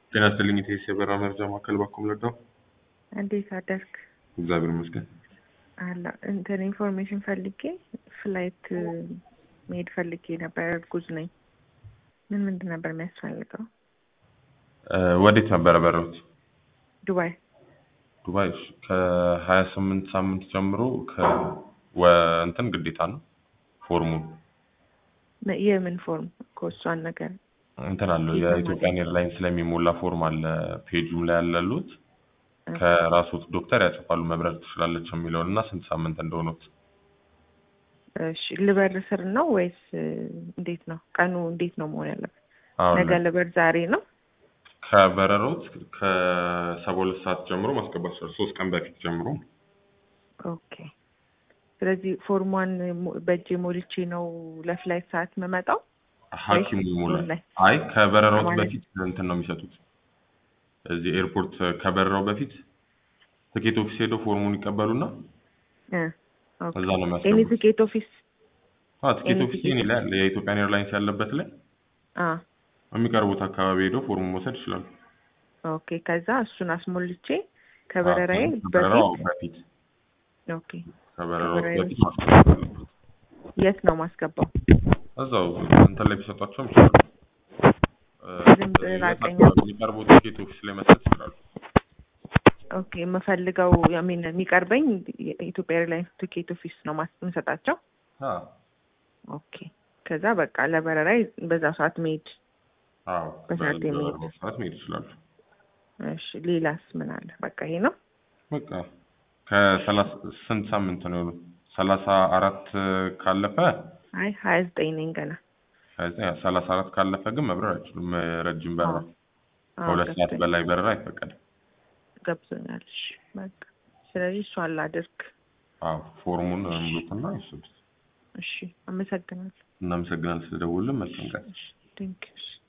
ጤና ይስጥልኝ የቴስ የበረራ መረጃ ማዕከል ባኩም ለዳው እንዴት አደርክ? እግዚአብሔር ይመስገን። አላ እንትን ኢንፎርሜሽን ፈልጌ ፍላይት መሄድ ፈልጌ ነበር። እርጉዝ ነኝ። ምን ምንድን ነበር የሚያስፈልገው? እ ወዴት ነበረ በረሩት? ዱባይ። ዱባይ እሺ። ከሀያ ስምንት ሳምንት ጀምሮ ከወ እንትን ግዴታ ነው ፎርሙን ነ- የምን ፎርም እኮ እሷን ነገር እንትን አለው የት ነው የኢትዮጵያን ኤርላይንስ ስለሚሞላ ፎርም አለ ፔጁም ላይ ያለሉት እ፣ ከራሱት ዶክተር ያጽፋሉ መብረር ትችላለች የሚለውን እና ስንት ሳምንት እንደሆኑት እሺ ልበር ስር ነው ወይስ እ፣ እንዴት ነው ቀኑ? እንዴት ነው መሆን ያለበት? አሁን ነገ ልበር ዛሬ ነው? ከበረሮት ከሰባ ሁለት ሰዓት ጀምሮ ማስገባት ይችላል። ሶስት ቀን በፊት ጀምሮ ኦኬ። ስለዚህ ፎርሟን ሞ- በእጄ ሞልቼ ነው ለፍላይት ሰዓት የምመጣው? ሐኪሙ ይሞላል። ላይ? አይ ከበረራው ማለት- በፊት እንትን ነው የሚሰጡት። እዚህ ኤርፖርት ከበረራው በፊት ትኬት ኦፊስ ሄደው ፎርሙን ይቀበሉና እ፣ ኦኬ። እዛ ነው ኤኒ የሚያስገቡት። ትኬት ኦፊስ? አዎ ትኬት ኤኒ ኦፊስ ትኬት ይሄን ላይ አለ። የኢትዮጵያን ኤርላይንስ ያለበት ላይ አ የሚቀርቡት አካባቢ ሄደው ፎርሙን መውሰድ ይችላሉ። ኦኬ። ከዛ እሱን አስሞልቼ ከበረራዬ አዎ፣ ከበረራው በፊት በፊት ኦኬ። ከበረራው ከበረራዬ በፊት ማስገባት አለበት። የት ነው ማስገባው? እዛው እንትን ላይ ቢሰጧቸውም ይችላሉ። እ፣ ዝም ብለህ የት ራቀኛ። አካባቢ የሚቀርቡት ትኬት ኦፊስ ላይ መስጠት ይችላሉ። ኦኬ። የምፈልገው ሚን የሚቀርበኝ የኢትዮጵያ ኤርላይንስ ቲኬት ኦፊስ ነው ማስ- የምሰጣቸው። አዎ ኦኬ። ከዛ በቃ ለበረራዬ በዛ ሰዓት መሄድ። አዎ በሰዓት የሚሄድ። በበረራው ሰዓት መሄድ ይችላሉ። እሺ። ሌላስ ምን አለ? በቃ ይሄ ነው። በቃ ከሰላሳ ስንት ሳምንት ነው የሆኑት? ሰላሳ አራት ካለፈ አይ ሀያ ዘጠኝ ነኝ ገና። ከዚያ ሰላሳ አራት ካለፈ ግን መብረር አይችሉም። ረጅም በረራ አዎ፣ አዎ፣ ከሁለት ሰዓት ገብቶኝ- በላይ በረራ አይፈቀድም። ገብቶኛል። እሺ፣ በቃ ስለዚህ እሷን ላድርግ። አዎ ፎርሙን ሙሉትና ይወስዱት። እሺ፣ አመሰግናለሁ። እናመሰግናለን ስለደውልን። መልካም ቀን። እሺ፣ ቴንኪው።